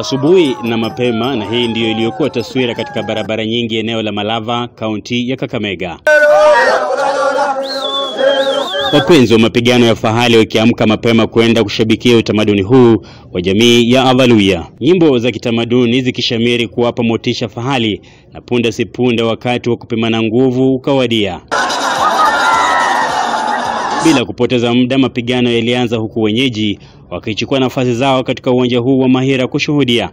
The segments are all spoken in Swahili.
asubuhi na mapema, na hii ndiyo iliyokuwa taswira katika barabara nyingi eneo la Malava, kaunti ya Kakamega. Wapenzi wa mapigano ya fahali wakiamka mapema kwenda kushabikia utamaduni huu wa jamii ya Avaluya, nyimbo za kitamaduni zikishamiri kuwapa motisha fahali, na punde si punde wakati wa kupimana nguvu ukawadia. Bila kupoteza muda, mapigano yalianza huku wenyeji wakichukua nafasi zao katika uwanja huu wa Mahira kushuhudia.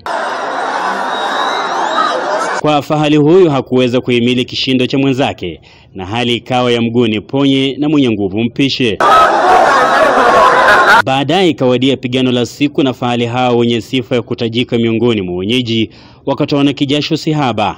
Kwa fahali huyu hakuweza kuhimili kishindo cha mwenzake, na hali ikawa ya mguni ponye na mwenye nguvu mpishe. Baadaye ikawadia pigano la siku, na fahali hao wenye sifa ya kutajika miongoni mwa wenyeji wakatoana kijasho sihaba.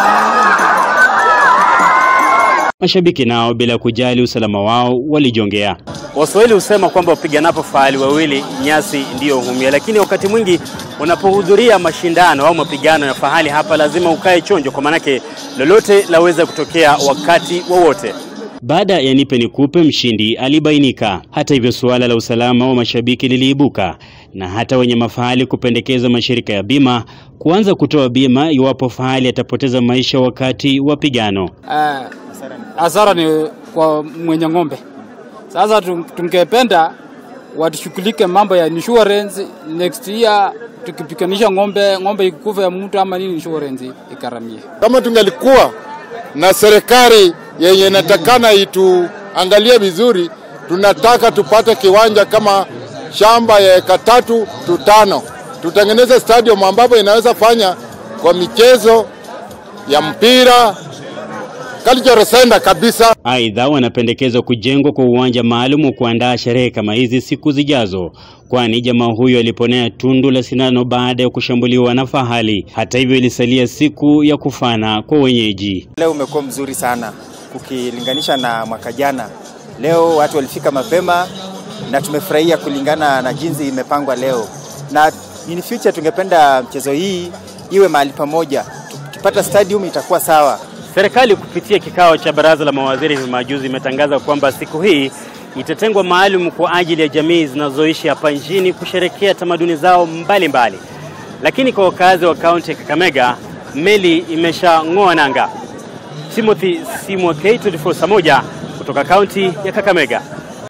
Mashabiki nao bila kujali usalama wao walijongea. Waswahili husema kwamba wapiganapo fahali wawili nyasi ndiyo humia, lakini wakati mwingi unapohudhuria mashindano au mapigano ya fahali hapa lazima ukae chonjo, kwa maanake lolote laweza kutokea wakati wowote. Baada ya nipe nikupe, mshindi alibainika. Hata hivyo, suala la usalama wa mashabiki liliibuka na hata wenye mafahali kupendekeza mashirika ya bima kuanza kutoa bima iwapo fahali atapoteza maisha wakati wa pigano. Uh, hasara ni kwa mwenye ng'ombe. Sasa tungependa watushughulike mambo ya insurance next year, tukipiganisha ng'ombe ng'ombe ikufa ya mtu ama nini, insurance ikaramie. Kama tungelikuwa na serikali yenye inatakana ituangalie vizuri, tunataka tupate kiwanja kama shamba ya eka tatu tu tano, tutengeneze stadium ambapo inaweza fanya kwa michezo ya mpira cultural center kabisa. Aidha, wanapendekeza kujengwa kwa uwanja maalum wa kuandaa sherehe kama hizi siku zijazo, kwani jamaa huyo aliponea tundu la sindano baada ya kushambuliwa na fahali. Hata hivyo, ilisalia siku ya kufana kwa wenyeji. Leo umekuwa mzuri sana ukilinganisha na mwaka jana. Leo watu walifika mapema na tumefurahia kulingana na jinsi imepangwa leo, na in future tungependa mchezo hii iwe mahali pamoja. Tukipata stadium itakuwa sawa. Serikali kupitia kikao cha baraza la mawaziri hivi majuzi imetangaza kwamba siku hii itatengwa maalum kwa ajili ya jamii zinazoishi hapa nchini kusherekea tamaduni zao mbalimbali mbali. Lakini kwa wakazi wa kaunti ya Kakamega meli imeshang'oa nanga. Timothy Simwa K24 saa moja kutoka kaunti ya Kakamega.